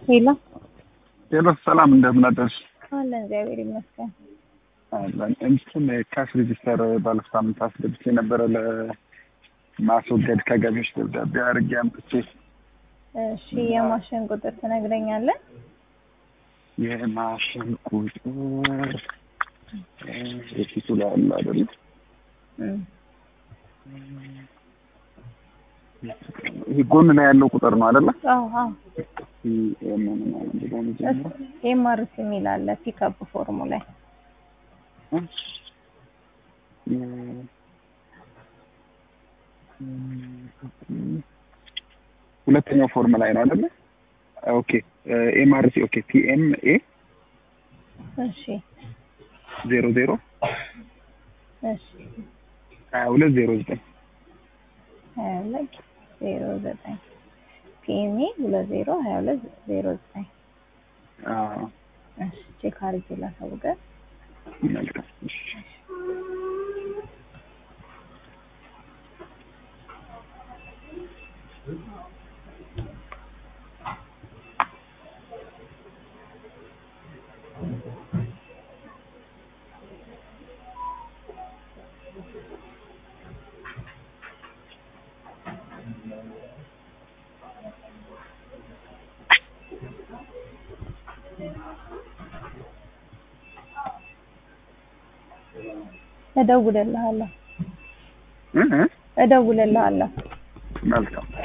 ሄሎ ሄሎ ሰላም፣ እንደምን አደርሽ? አለን እግዚአብሔር ይመስገን። አለን። እንትን ካሽ ሬጂስተር ባለፈው ሳምንት አስገብቼ ነበረ ለማስወገድ ከገቢዎች ደብዳቤ አድርጌ አምጥቼ እሺ የማሽን ቁጥር ትነግረኛለህ? የማሽን ቁጥር የፊቱ ላይ አለ አይደል? እም፣ ይሄ ጎን ላይ ያለው ቁጥር ነው አይደለ? አዎ አዎ ምን ማለት ነው? የሚጀምረው ኤምአርሲ የሚል አለ ፒክአፕ ፎርሙ ላይ ሁለተኛው ፎርም ላይ ነው አይደለ? ኦኬ ኤምአርሲ ኦኬ ፒኤምኤ እሺ ዜሮ ዜሮ እሺ ሀያ ሁለት ዜሮ ዘጠኝ ሀያ ሁለት ዜሮ ዘጠኝ ፒኤምኤ ሁለት ዜሮ ሀያ ሁለት ዜሮ ዘጠኝ እሺ ቼክ አድርጌ ላሳውቅህ። መልካም እሺ እደውልልሃለሁ እ እ እደውልልሃለሁ። መልካም